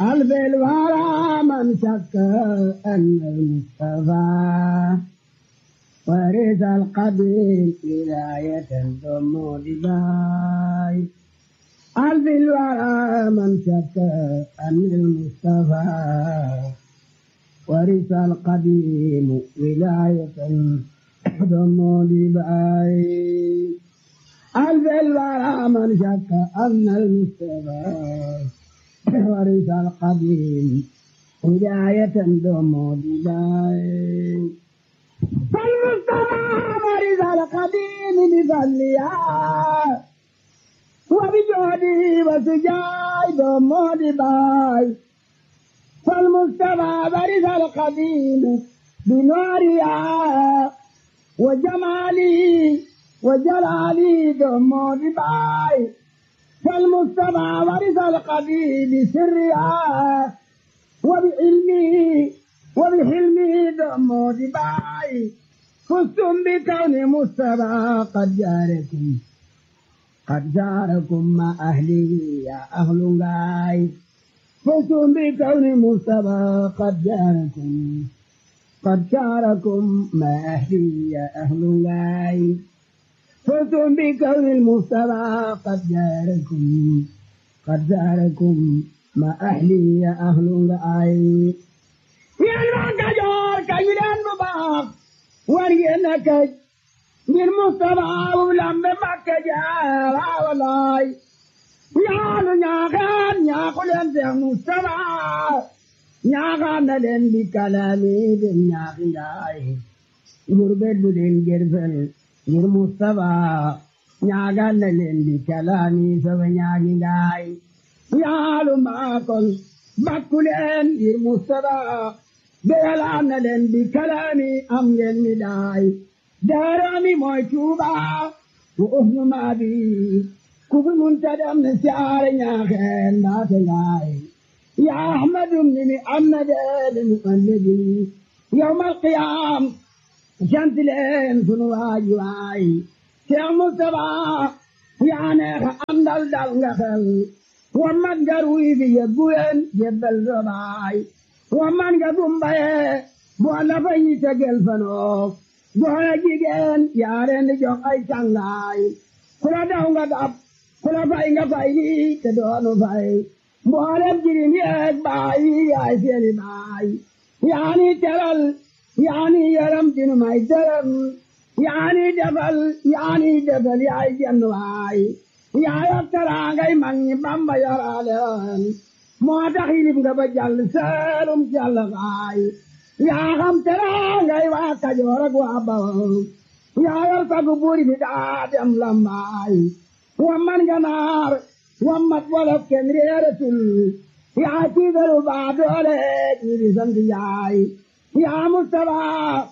ألف الورى من شك أن المصطفى ورث القبيل ولاية ثم دباي ألف الورى من شك أن المصطفى ورث القديم ولاية ثم دباي ألف الورى من شك أن المصطفى ورث القديم هداية دوم دباي فالمصطفى ورث القديم بفضلها وبجهده وسجاي دوم دباي فالمصطفى ورث القديم بنورها وجمالي وجلالي دوم دباي فالمصطفى ورث القديم سرها وبعلمه وبحلمه دم دباي فزتم بكون مصطفى قد جاركم قد جاركم مع أهله يا أهل غاي فزتم بكون مصطفى قد جاركم قد جاركم مع أهله يا أهل غاي فزتم بكون المصطفى قد جاركم قد جاركم ما أهلي يا أهل رأي يا المعكجور كيلان مباق ورينك من مصطفى ولم بمكجار ولاي يا نياغان يا قلن يا مصطفى نياغان لن بكلامي بنياغي غربت بدين جرفل ngir Mustapha ñaagal na leen di kalaami sama ñaagi ngaay yaalu maakol bakku leen ngir Mustapha beyalaan na leen di kalaami am ngeen mi daay daarami mooy Tuuba wa uhnu maabi ku fi munta dem ne siyaare ñaaxeen ndaate ngaay ya ahmadum ni mi am na deede mu alladi yawmal qiyaam sant leen sunu waay waay Cheikh Moustapha yaa neex àndal dal nga xel wa man nga ruy bi yebbu leen jebbal sa baay wa man nga gumbaye boo la fa ñi tegel fanoo boo jigéen yaa leen di jox ay cangaay ku la daw nga dab ku la fay nga fay lii te doonu fay mboolem jirim yeeg baay yaay seeni baay yaa ni teral yaani yaram dinu may dërëm yaani defal yaani defal yaay jenn waay yaa yor teraangay mag ñi Bamba yoraaleen moo tax yilib nga ba jàll seelum jàll waay yaa xam teraangay waa Kajoor ak waa Bawol yaa yor sagu buuri bi daa dem lambaay wamman ganaar wammat wolof kenn réeratul yaa tiigalu baa doole ñi di sant yaay يا مصطفى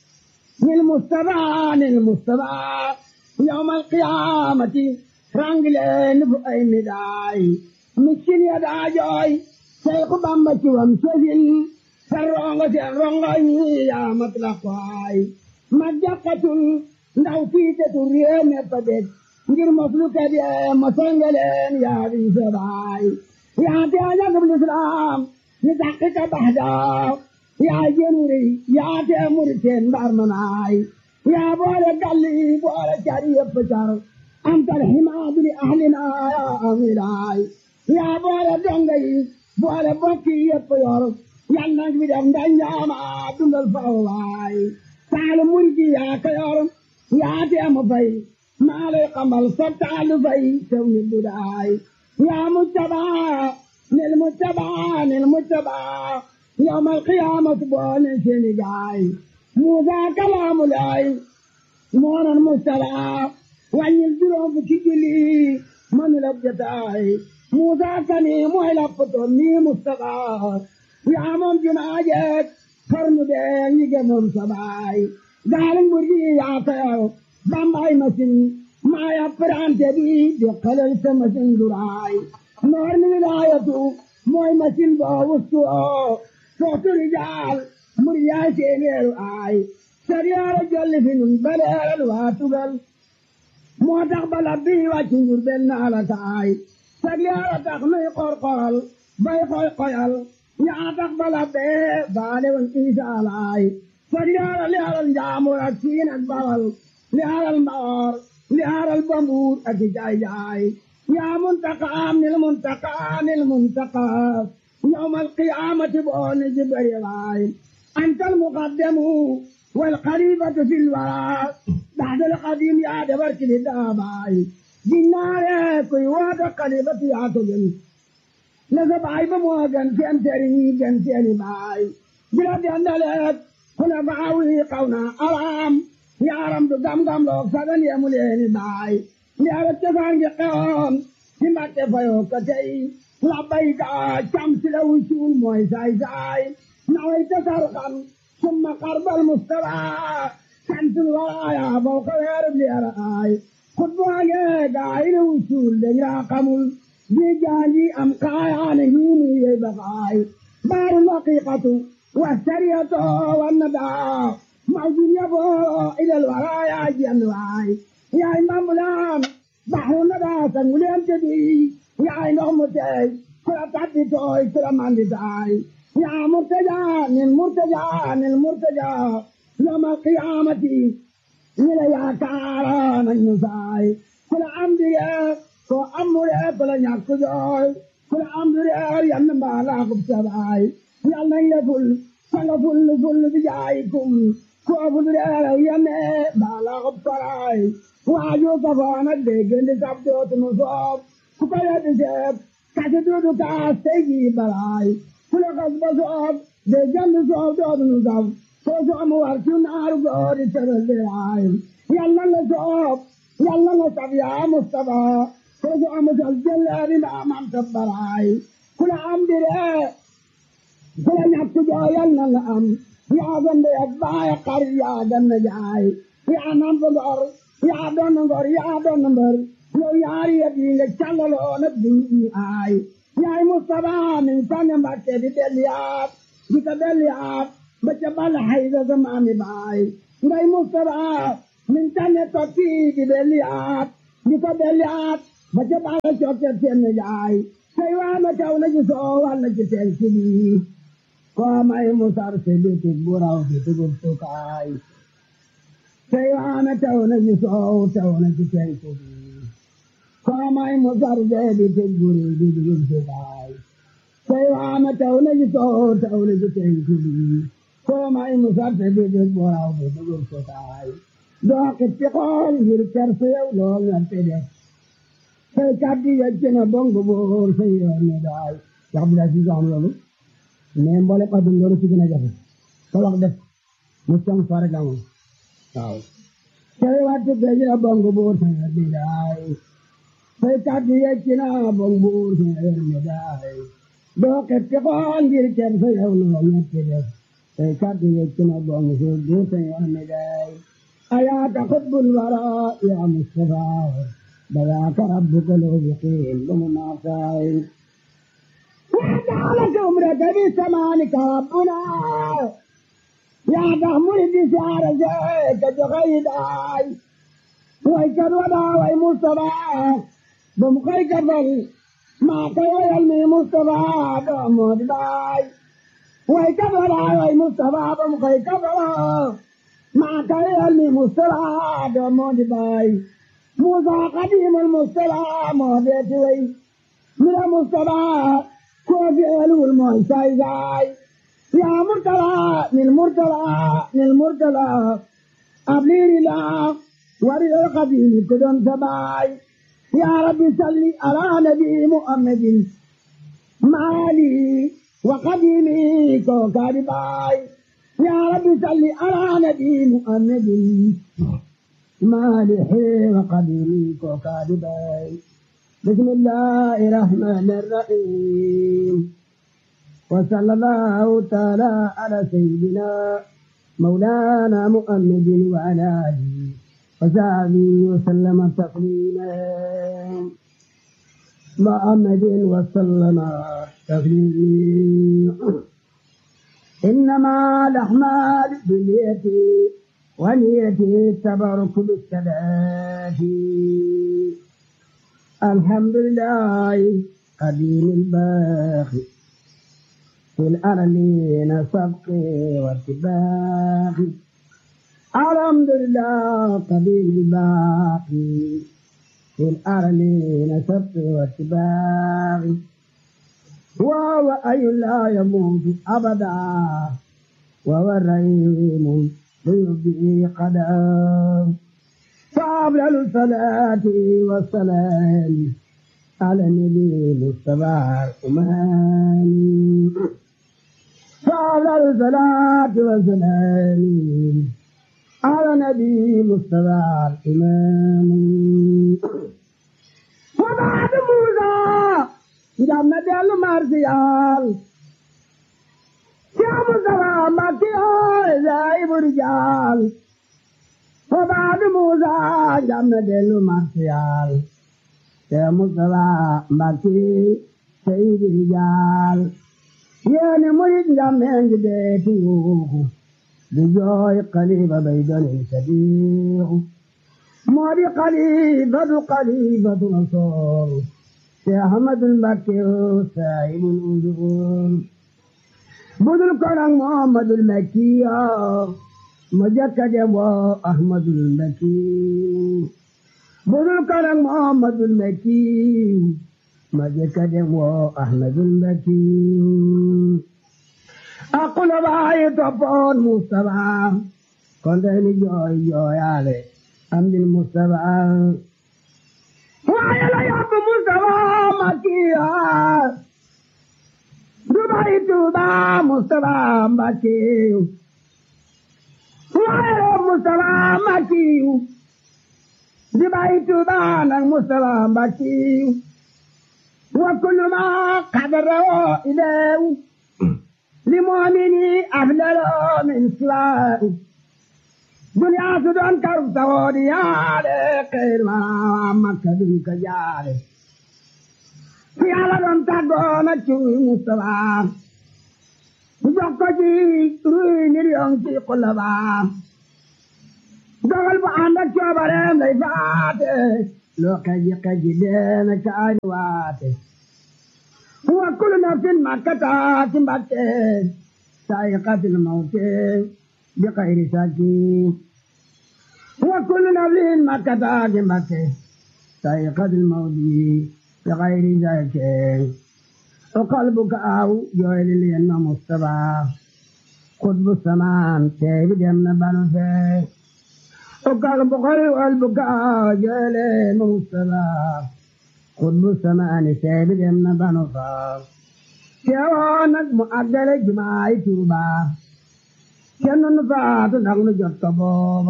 للمصطفى للمصطفى يوم القيامة رانجلين بأي مداي مسكين يدا جوي شيخ بامبتي ومسجل فرونغ سيرونغ يا مطلقاي مجاقة ndaw fiite tu rieme padet ngir moslu kadi mosongelen ya bi sabai ya te anya gabul islam ni dakika bahda yaa jënuri yaa tee muri teen mbaar manaay yaa boole galli boole cari yëpp car antal himaadu li ahlina yaa amilaay yaa boole donga yi boole bokki yëpp yor yal nag bi def ndanjaama dundal faw waay taalu murgi yaa ka yor yaa tee mu fay maa lay xamal sa taalu fay tew ni budaay yaa mujtabaa nil mujtabaa nil mujtabaa يوم القيامة بون سنجاي موسى كلام الله مون المستلع وأن يلزلهم بكجلي من لبجتاي موسى كني مهلا فتوني مستقى يا من جناجت فرن بين يجمم سباي قال مرجي يا خير بامباي مسن ما يفران تبي بقلل سمسن دراي نور من الآية موي مسن باوستو sootu rijaal muri yaay seeneeru aay sariyaara jolli fi nun baleeral waa tugal moo tax bala bii wàcc njur benn ala taay sariyaara tax nuy qorqoral bay koy koyal yaa tax bala bee baale woon Isa laay far yaara li aral njaamur ak siin ak bawal li aral mbaor li aral bambuur ak i jaay jaay yaa muntaqaam nil muntaqaa nil muntaqaa yawmal qiyaamati booni jibari laay antal muqaddamu wal xalifatu fil waraa baxdal xadim yaa dabar kili daabaay ginnaare kuy waata xalifatu yaa ko gën na sa baay ba moo gën seen teri gën seeni baay bila dendaleet kuna baawi xaw na alaam yaaram du gam-gam loog sagan yemu leeni baay ndiara cosaan gi xewoon ci mbàkke fayoo ka tey labbayka cam si la wucuul mooy saay saay naway tasar xam summa xarbal mustafa santul waraaya faw ka weerub liara aay xutbaage gaay la wucuul dañ raa xamul ji jaaji am kaayaane hiinu yey bakaay baarul haqiqatu wasariyatu wannadaa mawjud yaboo ilal waraaya jenn waay yaay mbambulaan baxru nadaa sanguleen tedi yaay ndox mu teey kula tabbi tooy kula mandi taay yaa murtaja nin murtaja nin murtaja yawmal qiyaamati ñila yaakaara nañu saay kula amdige ko amure kula ñàkk jooy kula amdire yann mbaalaakum sabaay yal nañ la ful sanga ful ful bi jaayikum ko fulire yanne mbaalaakum paraay waaju safaana déggandi sab dootunu soob ku ko yeddi seeb kasi duudu kaas tey jii balaay ku la xas ba soob déggandi soob dootunu sab soo soomu war ci naaru goori tëral diraay yàlla nga soob yàlla nga sab yaa Mustafa soo soomu sal jëleeri ma amam ta baraay ku la am dire ku la ñàkk joo yàlla nga am yaa gande ak baay xar yaa ganna jaay yaa nam fa ngor yaa doon ngor yaa doon mbër yow yaari yet yi nga callaloo nag di aay yaay Mustafa min tànne Mbàkke di delliyaat di ko delliyaat ba ca bala hayda sa maami baay ngay Mustafa min tànne tokki di delliyaat di ko delliyaat ba ca bala cokke seen jaay say waa na taw na ci soo wal na ci seen sibi koo may musar si bitig bu raw bi dugub sukaay say waa na taw na ci soow taw na ci seen sibi koo may musar see bitig bu raw bi dugub sukaay say waa na taw na ci soow taw na ci seen sibi koo may musar si bitig bu raw bi dugub sukaay doo xippi xool ngir kerse yow lool nga te def say kàddu yecc na bongo boor say yoon ne daay wax bi la si am loolu mais mboole ko dum loolu ci gën a jafe sa wax def mu cong fa rek amoon waaw say wattu gëj na bongo boor say yoon ne daay say kàddu yecc na bongo boor say yoon ne daay doo xippi xool ngir kerse yow lool nga te def say kàddu yecc na bongo boor say yoon ne daay ayaaka xutbul wara yaa Mustafa بذاك ربك الوفقين بمناصائر وجعلك عمرك بسمانك ربنا يا تحمل بسعر زيك جغيداي ويكر ودا وي مصطفى بمخيك فل ما كوي المي مصطفى بمود باي ويكر ودا وي مصطفى بمخيك فل ما كوي المي مصطفى بمود باي موسى قديم المصطفى مهديت وي من المصطفى كوفي ألو المعسى زاي يا مرتلى للمرتلى للمرتلى أبلير لا ورد القديم كدن سباي يا رب صل على نبي محمد مالي وقديمي كوكاري باي يا رب صل على نبي محمد مالح وقدير وكاذبين بسم الله الرحمن الرحيم وصلى الله تعالى على سيدنا مولانا محمد وعلى آله وصحبه وسلم تسليما محمد وسلم تسليما إنما الأحمال باليد ونيتي التبرك بالثبات الحمد لله قديم الباخي في الأرلين سبقي واتباخي الحمد لله قديم الباقي في الأرلين سبقي واتباخي وهو أي لا يموت أبدا وهو الرحيم ليبدي قدام فأفضل الصلاة والسلام على النبي المصطفى الأمام فأفضل الصلاة والسلام على النبي المصطفى الإمام وبعد موسى جمد المرسيال يا مصطفى مكي زائب رجال وبعد موسى جمد المرسيال يا مصطفى مكي سيد رجال يا مريد جمد بيتي بجوي قليبة بيدن سبيع موري قليبة قليبة نصور يا أحمد المكي سائب الأذون بدل كرم محمد المكي مجكد أحمد المكي بدل كرم محمد المكي مجكد أحمد المكي أقول باي تفون مصطفى كنت جوي جوي علي أمد المصطفى وعلى يا مصطفى مكيا دبي توبا مصطفى مكي وعلى مصطفى مكي دبي توبا مصطفى مكي وكل ما قدره إليه لمؤمني أفضل من سواه دنيا سدون كرب سودي على خير ما مكة دنك جاري في على دون تاغونا تشوي مصطفى جوكو جي روي مليون في قلبا dogal bu ànd ak coobareem lay faate loo kaji kaji deena caani waate wa kullu nafsin ma kataati mbatte saayiqatil mawte bi xayri saki wa kullu nafsin ma kataati mbatte saayiqatil mawti bi xayri saki o qalbuka aw jooyli leen ma Mustafa xutbu samaan teebi dem na banu fee o qalbu xari qalbuka aw jooyli leen ma Mustafa xutbu samaani teebi dem na banu faa teewoo nag mu àggale jumaay Tuuba kenn nu faatu ndax nu jot ko booba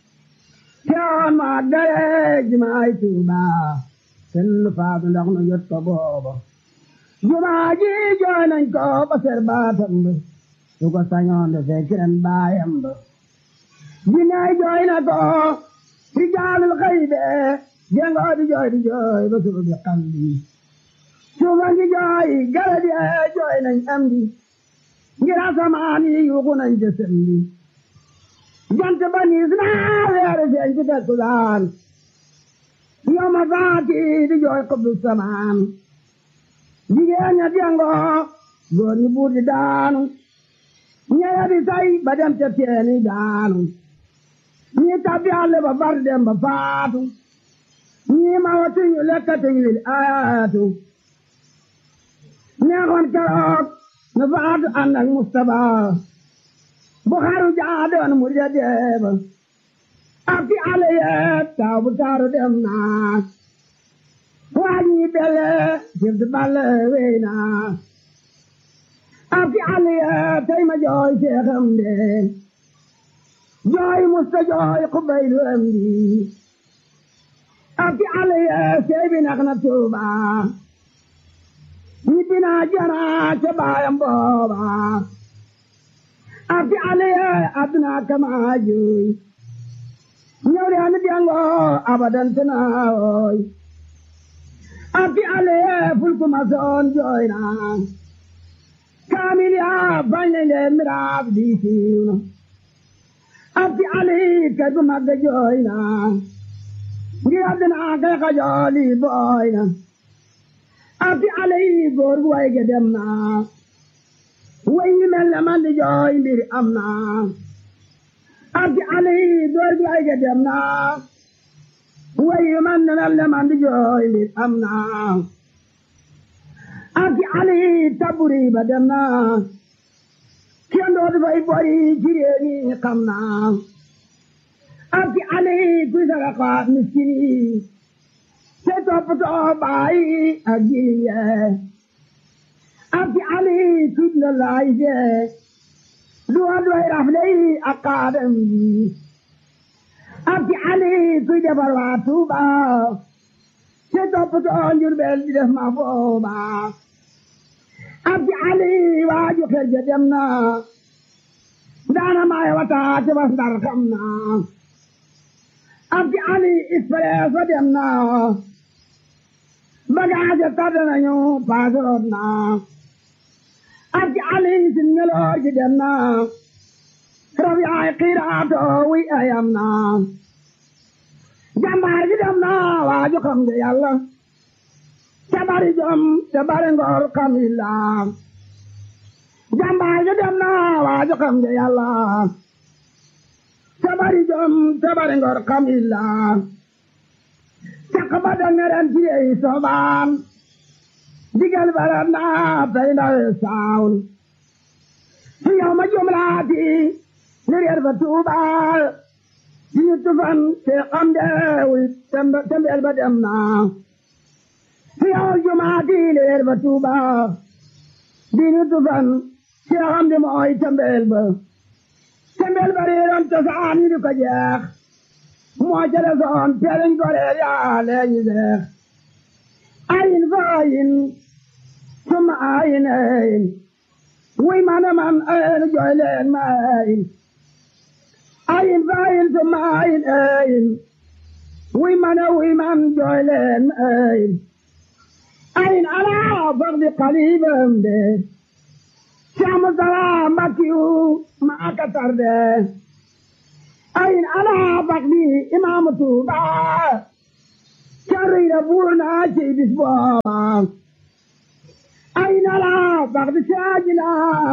teewoo mu àggale jumaay Tuuba kenn nu faatu ndax nu jot ko booba jumaa ji jooy nañ ko ba ser baatam ba su ko sañoon de fekk ren baayam ba jinnaay jooy na ko ci jaalul xëy de jengoo di jooy di jooy ba suuf bi xam di suufa ngi jooy garab yi jooy nañ am di ngir asamaan yi yuuxu nañ jësëm di jant ba niis naa weere feeñ ci takkusaan yow ma faati di jooy xubbu samaan jigéen ña jengoo góor ñi buur di daanu ñeya di say ba dem ca teeni daanu ñi tabbi àll ba far dem ba faatu ñii ma watuñu lekkatuñu lil ayaatu neexoon keroog nu faatu ànd ak Mustapha bu xaru jaadoon mu ja deeba ak fi àll yee taw bu taaru dem naa waa ñi bele jibdu balle wey naa ak fi àll yee tey ma jooy seexam de jooy musta jooy xubaylu am di abdi alaye seebi nax na tuuba ñibbi naa jana ca baayam booba abdi alaye aduna kama juy ñëw de anu diango abadan tanaawoy abdi alaye fulkuma soon jooy na kaamil ya bañ nañ leen miraas di siiw na abdi alaye kay bu magga jooy na ngir àddina kay xajooli booy na abdi alay góor gu way ge dem na way yi mel ne man di jooy mbir am na abdi alay góor gu way ge dem na way yi man ne mel ne man di jooy mbir am na abdi alay taburi ba dem na kenn dootu fay bori ci réew mi xam na abdi alay kuy saraxa miskin yi te toppatoo baay ak jirim yee abdi ali tudd na laay jee du wa doy rafle yi ak kaadam yi abdi ali kuy defar waa Tuuba te toppatoo Njurbel di def ma booba abdi ali waaju xel ja dem na daana maay wata te bas ndar xam na abdi ali expresso dem na bagage tardé nañu paasoroot na abdi ali sin ngeloor gi dem na rab yaay xiiraato wi ayam na jambaar gi dem na waaju xam nga yàlla te bari jom te bari ngor xam illa jambaar gi dem na waaju xam nga yàlla te bari jom te bari ngor xam illa caq ba dangaren ci yey soobaan digal bara naa tay ndawe saawul su yow ma jumlaati ni reer ba tuubaal ci ñu tufan te xam deewul tembeel ba dem naa su yow jumaati ni reer ba tuubaal di ñu tufan te xam de mooy tembeel ba tembeel ba reeroon cosaan ñu di ko jeex moo jële soon teeliñ ko reer yaa leeñi seex ayin fa ayin summa ayin ayin wuy mana man ayin jooy leen ma ayin ayin fa ayin summa ayin ayin wuy mana wuy man jooy leen ma ayin ayin alaa faqdi qalibam de Saamu salaam Mbakiyu maa ka tarde ayin alaa faqdi imaamu Tuuba carriira buur naa ci bis booba ayin alaa faqdi saajila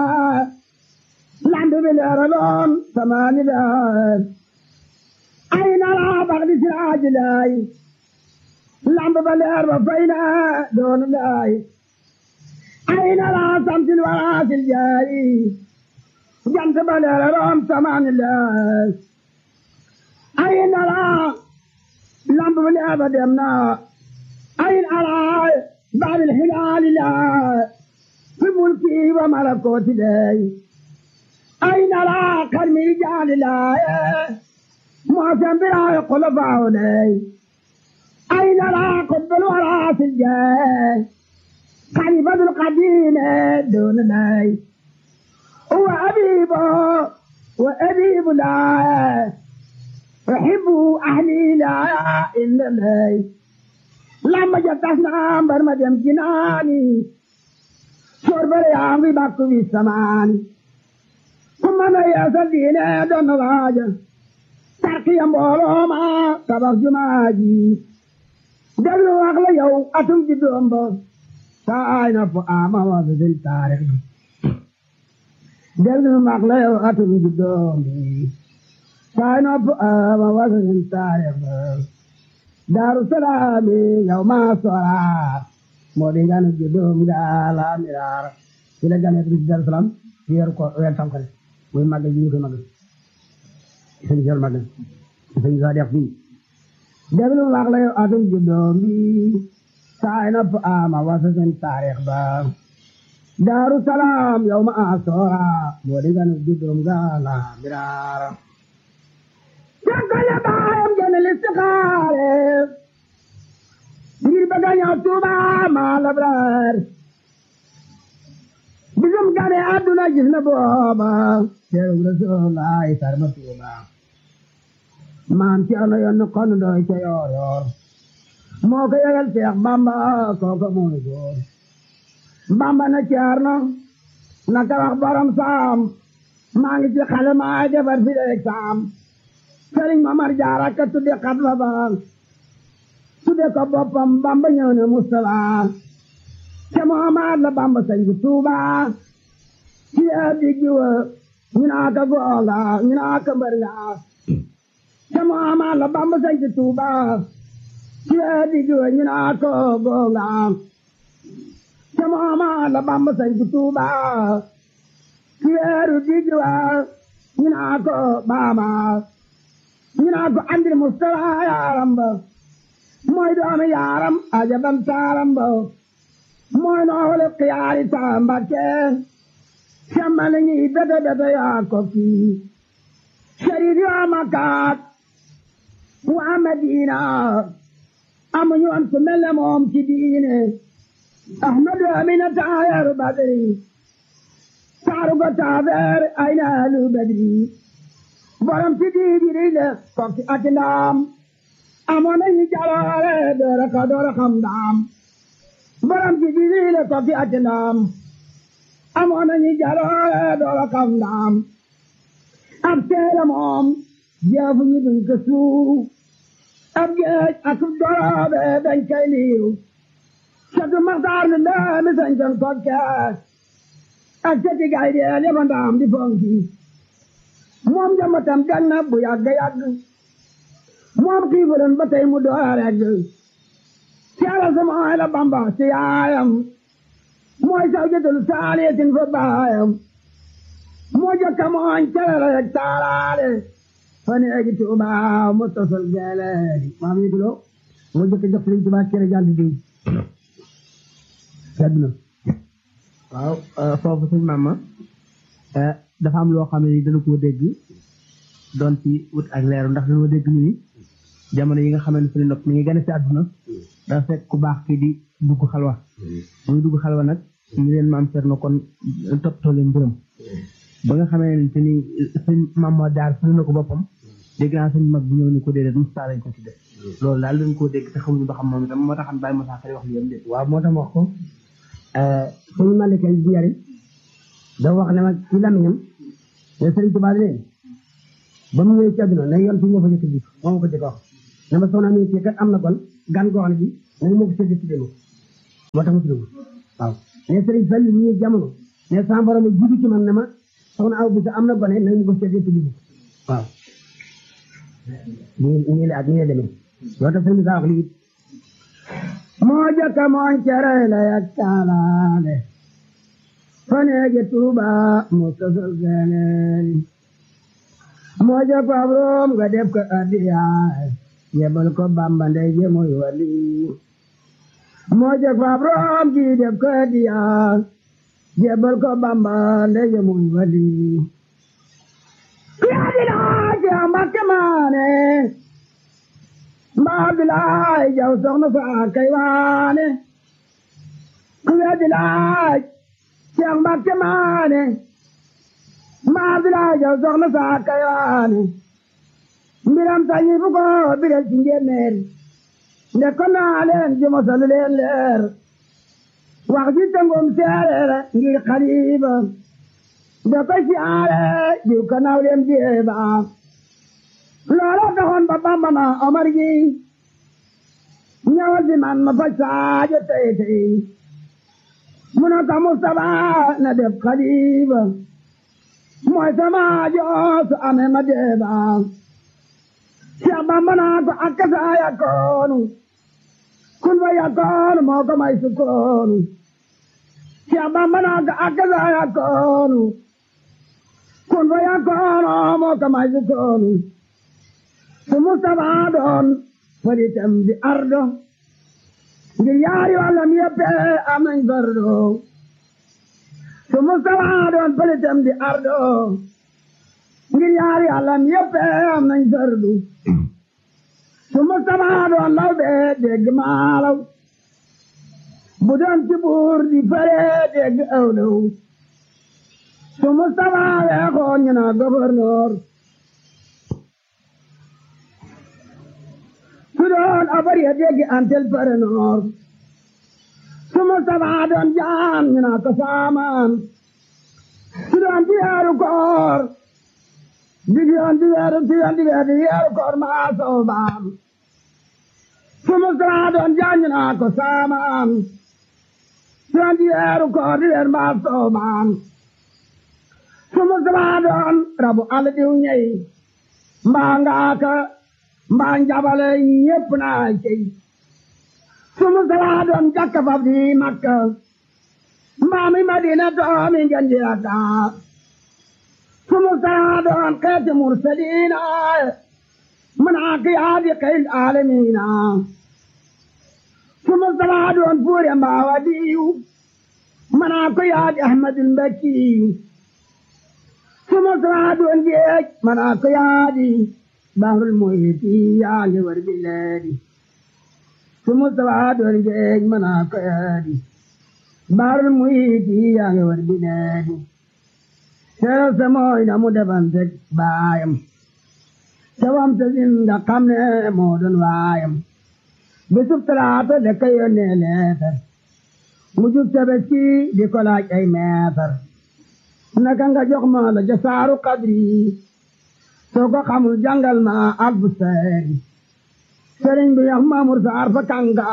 lambi bi leeraloon samaani daar ayin alaa faqdi saajilay lambi ba leer ba fayna doonu laay ayin alaa samsil waraasil jaay jant ba leeraloon samaani daar ayin alaa lamb bi leer ba dem na ayin alaa baabil hilaali laa fi mulki wa malakooti dey ayin alaa karmi jaali laa moosen biraayi kulafaawu dey ayin alaa kubbul waraasil jee khalifatul qadiime doon dey wa abiibo wa abiibu laa أحب أهلي لا إلا لي لما جتنا برما دم جناني شرب ريامي باكو في السمان ثم أنا يا سدينا دون راجة تركي أمبولو ما تبخ جماجي دلو أغلى يو أتم جدوم بو ساينا فآما وزد التاريخ دلو أغلى يو أتم جدوم بو sign up uh, wasn't tired. Darussalami yawma sora modingan judum gala mirar sila gane bis Darussalam yer ko wer tam xale muy magal ñu ko magal sen jël magal sen ga def bi deblu wax la atum judum bi sign up ama wasn't tarikh ba Darussalam yawma sora modingan judum gala mirar Jàngale baayam jëne listixaare ngir bëgg a ñëw Tuuba maa labraar bisum gane àdduna gis na booba teeru Rasulullaay sarma Tuuba maam Cerno yoon kon doy ca yoor yoor moo ko yëgal Seex Bamba kooka mooy góor Bamba na Cerno na ka wax borom saam maa ngi ci xale maa defar fi leeg saam sëriñ Mamar Jaara ka tudde xat fa ba tudde ko boppam Bamba ñëw ne Mustafa ca moomaat la bamba sañ ci tuuba ci diggi wa ñu naa ka goonga ñu naa ka mbër nga ca moomaat la bamba sañ ci tuuba ci diggi wa ñu naa ka goonga ca moomaat la bamba sañ ci tuuba ci diggi wa ñu naa ko baama ñu naa ko andil mustafa yaaram ba mooy doomi yaaram ajabam taaram ba mooy noole xiyaari taambake semmani ñi bete bete yaa ko kii sharif yaa makaat waa madina amuñu woon ku mel ne moom ci diine ahmadu amina taayaru badri taaru ko taabeer ay naalu badri borom ci diidiri le kokki ati ndaam amoon nañu jaloore doora ka doora xam ndaam borom ci diidiri le kokki ati ndaam amoon nañu jaloore doora xam ndaam ab teela moom jeefu ñu duñ ko suuf ab geej ak doroobe dañ koy liiw catu maxtaar nu ndaami sañ kon kokke ak cati gay deel yaba ndaam di fonki moom jambatam gan na bu yàgg yàgg moom xiifulen ba tey mu door regg caala sama ay la bamba ci yaayam mooy saw jëtul saaliyatin fa baayam moo jokka mooñ calala yeg taalaale fa neegi tuuba mu tosal geeleedi maam yi dulo moo jokka jox liñ tuuba cere jàll di sedd na waaw foofu suñ maama dafa am loo xam ne ni dana koo dégg doon ci wut ak leeru ndax dañoo dégg ñu ni jamono yi nga xam ne suñu nopp mi ngi gën a ci àdduna dafa fekk ku baax kii di dugg xalwa muy dugg xalwa nag ñu leen maam seet na kon toppatoo leen mbiram ba nga xamee ne te ni suñ maam moo jaar suñu na ko boppam dégg naa suñ mag bi ñëw ni ko déedéet Moussa lañ ko tudde loolu daal dañ koo dégg te xamuñu ba xam moom itam moo taxan bàyyi Moussa Xari wax li yam dé waaw moo tax wax ko suñu malike bi yari da wax ne ma ci lamiñam ne Sëriñ Tuubaa leen ba mu ñëwee ci àdduna ne yoon fi ñoo fa jëkk ji moo ma ko jëkk wax ne ma soxna mi ci kat am na kon gan goo xam ne bi nañu ma ko sédd ci démo moo tax ma tudd waaw ne Sëriñ Fallu mu ñëw jamono ne sama borom jibi ci man ne ma soxna aw bi sa am na gone nañu ma ko sédd ci démo waaw nii nii la ak nii la demee loo tax sëriñ saa wax lii moo jëkk mooñ cere la yak taalaale faneege tuuba mu sosol geeneeni moo jëkk ab room nga def ko addiyaay yebal ko bamba ndey je muy wali moo jëkk ab room ji def ko addiyaay yebal ko bamba ndey je muy wali yaa di laaj yaa mbakke maane mbaa di laaj jaw soxna faa kay waane ku yaa di laaj yaa mbakke maane mbaa di laaj jaw soxna faa kay waane mbiram sañi fu ko biral ci njéeméer nde ko naa leen ji mosalu leen leer wax ji tëngum seereer ngir xaliba nde ko siyaare jiw ka naw leen jeeba loola taxoon ba bamba na omar gi ñëwal si man ma faj saajo tey tey mu ne ko Mustapha na def xaliba mooy sama joosu ame ma deeba Seex Bamba naa ko akkasa yakoonu kun fa yakoonu moo ko may sukkoonu Seex Bamba naa ko akkasa yakoonu kun fa yakoonu moo ko may sukkoonu su Mustafa doon faritam di ardo ngir yaari wàllam yëppe am nañ fardo su Mustafa doon faritam di ardo ngir yaari wàllam yëppe am nañ fardu su Mustafa doon law bee dégg maalaw bu doon ci buur di fare dégg awlaw su Mustafa weexoon ñu naa gouverneur su doon abar ya dégg antel parenor su Mustafa doon jaan ñu naa ko saamaan su doon di weeru koor di yoon di weeru di yoon di weeru di weeru koor maa soobaam su Mustafa doon jaan ñu naa ko saamaan suwan di weeru koor di weer mbaa soomaan su Mustafa doon rabu àll diw ñey mbaa ngaaka mbaa njabale ñépp naa cey su Mustafa doon jakka fab di Makka mbaa mi Madina doomi ngeen di Dakar su Mustafa doon xeeti mursaliina منعك يا خير العالمين ثم الصلاة والفور ما ودي منعك يا أحمد المكي ثم الصلاة والجيش منعك يا دي بحر المحيط يا جور بلادي ثم الصلاة والجيش منعك يا دي بحر المحيط يا جور بلادي سير سموين مدبن بايم cawam ta sin da xam ne moo doon waayam bisub talaata da ka yónnee leetar mu jub tabaski di ko laaj ay meetar naka nga jox ma la jasaaru qadri soo ko xamul jàngal ma albu seeri sëriñ bi yax maamur saar fa kanga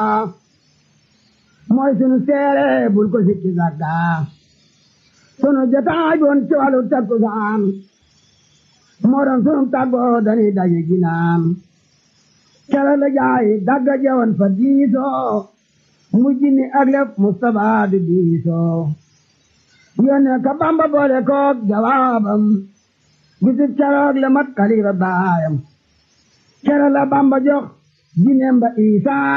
mooy sunu seere bul ko sikki sagga sunu jotaay boon ci wàllu takkusaan moo doon sunu tàggoo dañuy daje ginaan kere la jaay dagga jewoon fa diisoo mujj ni ak lépp Mustapha di diisoo yónnee ka Bamba boole koog jawaabam bisub keroog la mat kalifa baayam kere la Bamba jox jineem ba Isaa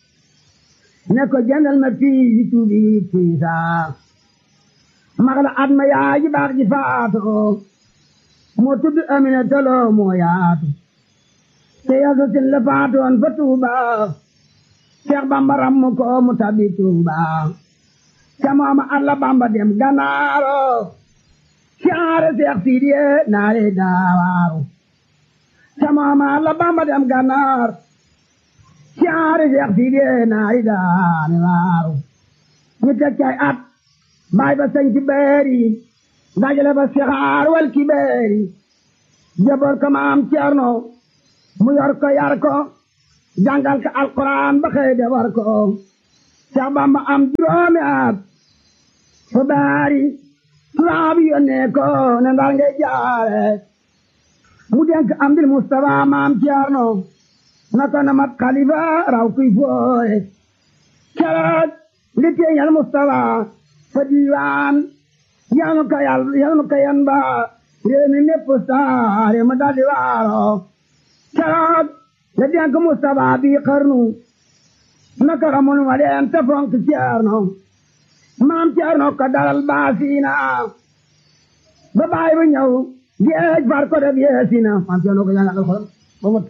ne ko jëndal ma fii yi tuubi tiisaa mag la at ma yaay ji baax ji faatoo moo tudd Amina Tolo moo yaatu te yasa sin la faatoon fa Tuuba Seex Bamba rammu ko mu tabi Tuuba ca mooma alla Bamba dem Ganaaro siyaare Seex Sidiye naare daawaaru ca mooma alla Bamba dem Ganaar siyaare Seex Sidiye naare daawaaru ñu teg cay at baay ba sañ ci beeri dajale ba sixaar wal kibeeri jaboor ko maam Ceerno mu yor ko yar ko jàngal ko alquran ba xëy de war ko Seex Bamba am juróomi at fa baari tubaab yónnee ko ne ndar ngay jaare mu denk am dil Mustafa maam Ceerno na ko na mat xalifa raw kuy fooye keroog li teeñal Mustafa fa diiwaan yal na ko yàlla yal na ko yan ba réew mi mépp saare ma daldi waaro keroog la denk Mustafa bi xarnu naka xamul ma leen te fonk Ceerno maam Ceerno ko dalal baasiina ba baay ba ñëw géej far ko def yeesina maam Ceerno ko jàngal alxuraan ba mot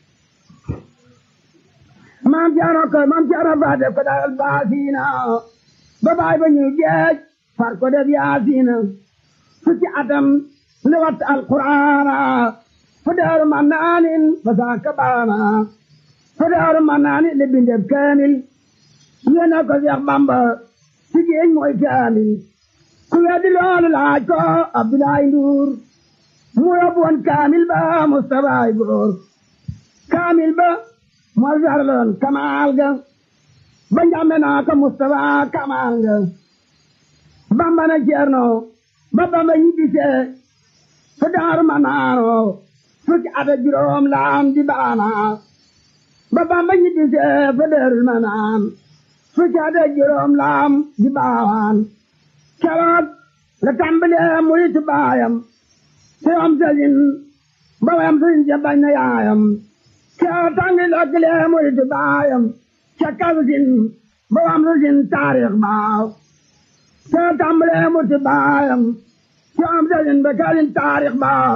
maam Ceerno ko maam Ceerno fa def ko dalal baasiina ba baay ba ñëw géej far ko def yaasiina fukki atam li wat alquraana fa daaru ma naanin fa saaka baana fa daaru ma naanin li bindeb kaamil yéena ko Seex Bamba ci géej mooy kaamil ku weddi loolu laaj ko Abdoulaye Ndour mu yóbbu woon kaamil ba Mustafa góor kaamil ba moo sarloon kamaal ga ba njàmbe naa ko Mustafa kamaal ga Bamba na Ceerno ba Bamba ñibbisee fa daaru ma naano fukki at ak juróom laam di baana ba Bamba ñibbisee fa daaru ma naan fukki at ak juróom laam di baawaan keroog la tàmbalee muritu baayam te am sëriñ ba wayam sëriñ ja bañ na yaayam keroog tàngi lokkilee muritu baayam ca kalsin ba wayam sëriñ taarix baaw te tàmbalee muritu baayam te am sëriñ ba kalsin taarix baaw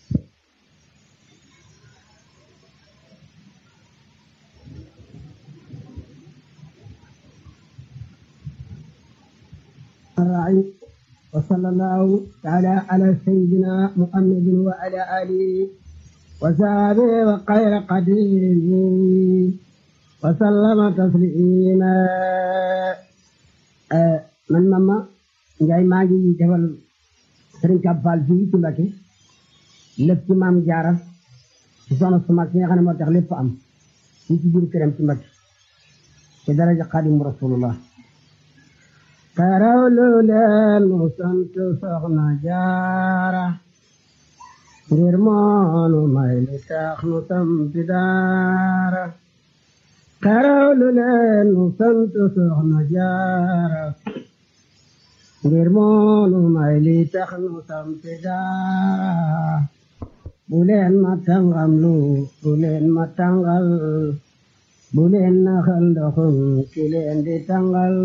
الرعي وصلى الله تعالى على سيدنا محمد وعلى آله وصحبه وخير قديره وسلم تسليما man mama Njaay maa ngi defal Sëriñ Kab Fall fii ci Mbàkke lépp ci maam Jaara ci soxna su mag si nga xam ne moo tax lépp am fii ci biir këram ci Mbàkke ci daraja Xaadimu Rasulullah karawlu leen mu sant soxna jaara ngir moonu may li tax nu sampi daara karawlu leen mu sant soxna jaara ngir moonu may li tax nu sampi daara bu leen ma tàngam lu bu leen ma tàngal bu leen naxal ndoxum ki leen di tàngal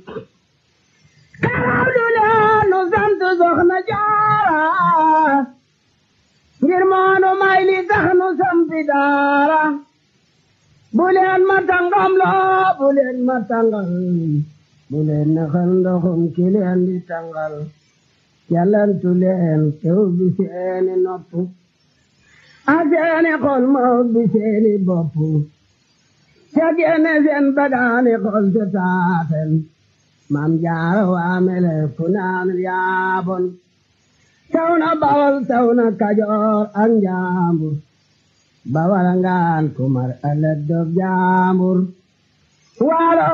karawlu leen nu sant soxna jaara ngir moonu may li tax nu sampi daara bu leen ma tàngam loo bu leen ma tàngal bu leen naxal ndoxum ki leen di tàngal yàllantu leen tew bi seeni nopp a seeni xol ma bi seeni bopp ca génne seen bagaani xol te taaten maam jaara waamele fu naan yaabon taw na bawal taw na kajoor ak njaambur bawal ngaan kumar alet dog jaambur waalo